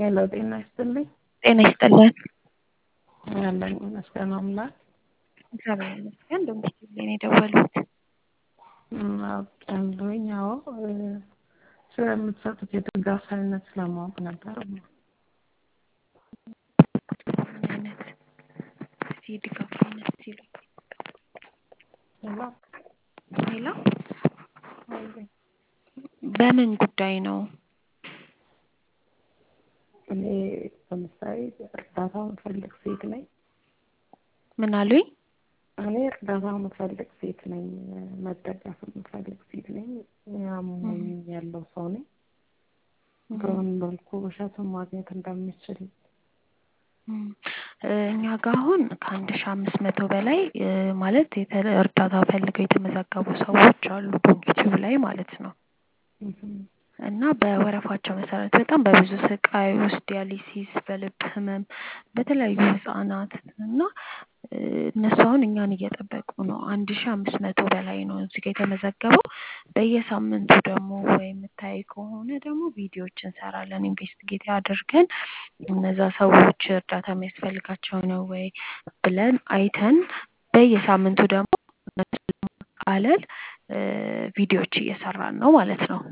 ሄሎ ጤና ይስጥልኝ። ጤና ይስጥልን። ያለኝ ይመስገን አምላክ። እግዚአብሔር ይመስገን። እንደምትችል ነው የደወሉት። አውቃለሁኝ። አዎ ስለምትሰጡት የድጋፍ አይነት ለማወቅ ነበር። ምን አይነት እስኪ የድጋፍ አይነት ሲሉ ሄሎ ሌላ በምን ጉዳይ ነው? እኔ ለምሳሌ እርዳታ የምፈልግ ሴት ነኝ። ምን አሉኝ? እኔ እርዳታ የምፈልግ ሴት ነኝ። መደገፍ የምፈልግ ሴት ነኝ። ያሞኝ ያለው ሰው ነኝ። በምን መልኩ እሸቱን ማግኘት እንደምችል እኛ ጋር አሁን ከአንድ ሺ አምስት መቶ በላይ ማለት የተ- እርዳታ ፈልገው የተመዘገቡ ሰዎች አሉ ዩቲዩብ ላይ ማለት ነው። እና በወረፋቸው መሰረት በጣም በብዙ ስቃይ ውስጥ ዲያሊሲስ፣ በልብ ህመም፣ በተለያዩ ህጻናት እና እነሱ አሁን እኛን እየጠበቁ ነው። አንድ ሺ አምስት መቶ በላይ ነው እዚህ ጋር የተመዘገበው። በየሳምንቱ ደግሞ ወይ የምታይ ከሆነ ደግሞ ቪዲዮዎች እንሰራለን ኢንቨስቲጌት አድርገን እነዛ ሰዎች እርዳታ የሚያስፈልጋቸው ነው ወይ ብለን አይተን በየሳምንቱ ደግሞ እነሱን ለማቃለል ቪዲዮዎች እየሰራን ነው ማለት ነው።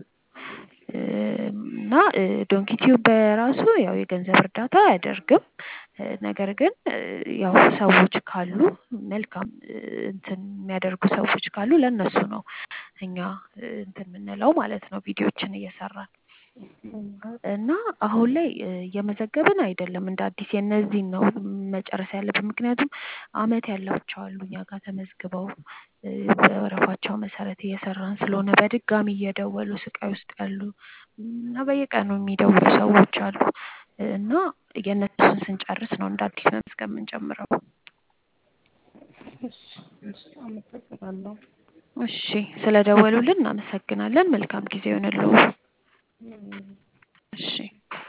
እና ዶንኪቲዩብ በራሱ ያው የገንዘብ እርዳታ አያደርግም። ነገር ግን ያው ሰዎች ካሉ መልካም እንትን የሚያደርጉ ሰዎች ካሉ ለእነሱ ነው እኛ እንትን የምንለው ማለት ነው ቪዲዮዎችን እየሰራን እና አሁን ላይ እየመዘገብን አይደለም እንደ አዲስ የእነዚህን ነው መጨረስ ያለብን። ምክንያቱም አመት ያላቸው አሉ እኛ ጋር ተመዝግበው በወረፋቸው መሰረት እየሰራን ስለሆነ በድጋሚ እየደወሉ ስቃይ ውስጥ ያሉ እና በየቀኑ የሚደውሉ ሰዎች አሉ እና የእነሱን ስንጨርስ ነው እንደ አዲስ መመዝገብ የምንጀምረው። እሺ፣ እሺ፣ አመሰግናለሁ። እሺ፣ ስለደወሉልን እናመሰግናለን። መልካም ጊዜ ይሆንልዎ። እሺ